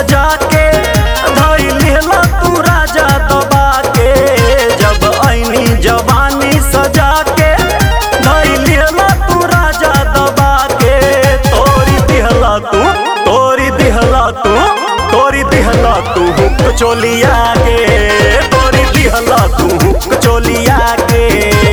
सजा के धैलेला तू राजा दबा के जब ऐनी जवानी सजा के धैलेला तू राजा दबा के तोरी दिहला तू तोरी दिहला तू तोरी दिहला तू हुक चोलिया के तोरी दिहला तू हुक चोलिया के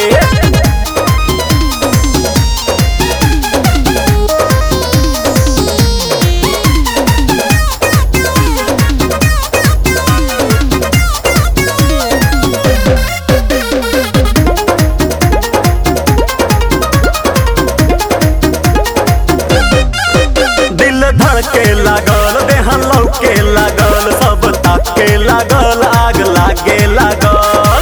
दिल धड़के लागल देह लौके लागल सब ताके लागल आग लागे लागल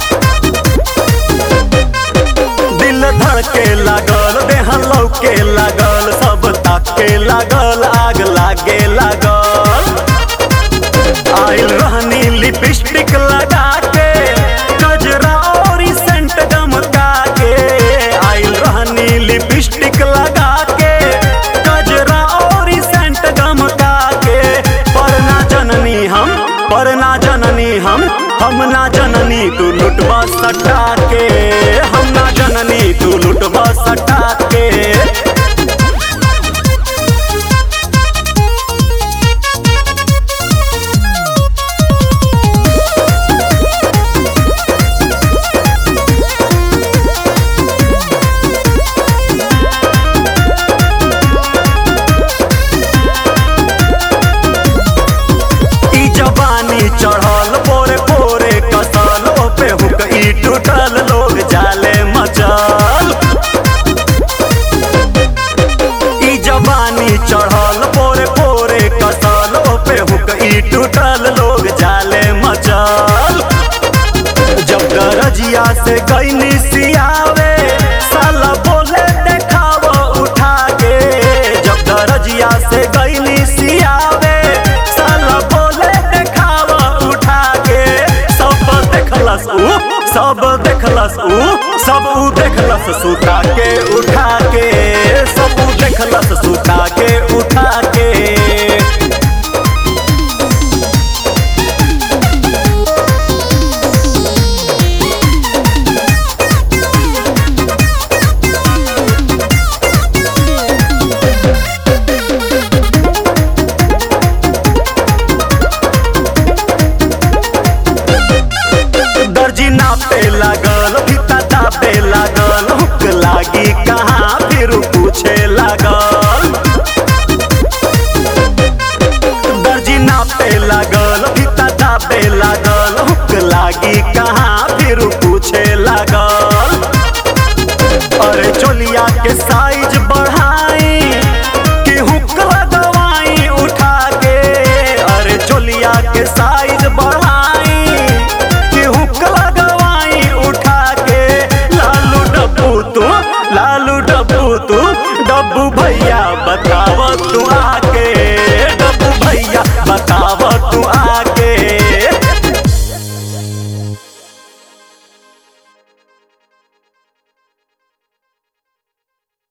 दिल धड़के लागल देह लौके लागल सब ताके लागल आग लागे लागल आइल रहनी लिपस्टिक लगा के गजरा और सेंट गमका के आइल रहनी लिपस्टिक लगा के गजरा और सेंट गमका के पर ना जननी हम पर ना जननी हम हम ना जननी तू लुटवा सटा के हम ना जननी तू लुटवा सटा के ई जवानी चढ़ल पोरे पोरे कसल पे हुक ई टूटल लोग जाले मचल ई जवानी चढ़ल पोरे पोरे कसल पे हुक ई टूटल लोग जाले मचल जब गरजिया से गईनी सियावे साला बोले देखाव उठा के जब गरजिया से गईनी सियावे साला बोले देखाव उठा के सब देखलस ऊ सब देखलस ऊ सब ऊ देखलस सुता के उठा के सब ऊ देखलस सुता के उठा के दर्जी नापे लागल फीता दापे लागल हुक लागी कहाँ फिर पूछे लागल दर्जी नापे लागल फीता दापे लागल हुक लागी कहाँ फिर पूछे लागल अरे चोलिया के साइज बढ़ाई कि हुक लगवाई उठा के अरे चोलिया के साइज बढ़ाई कि हुक लगवाई उठा के लालू डब्बू तू लालू डब्बू तू डब्बू भैया बताव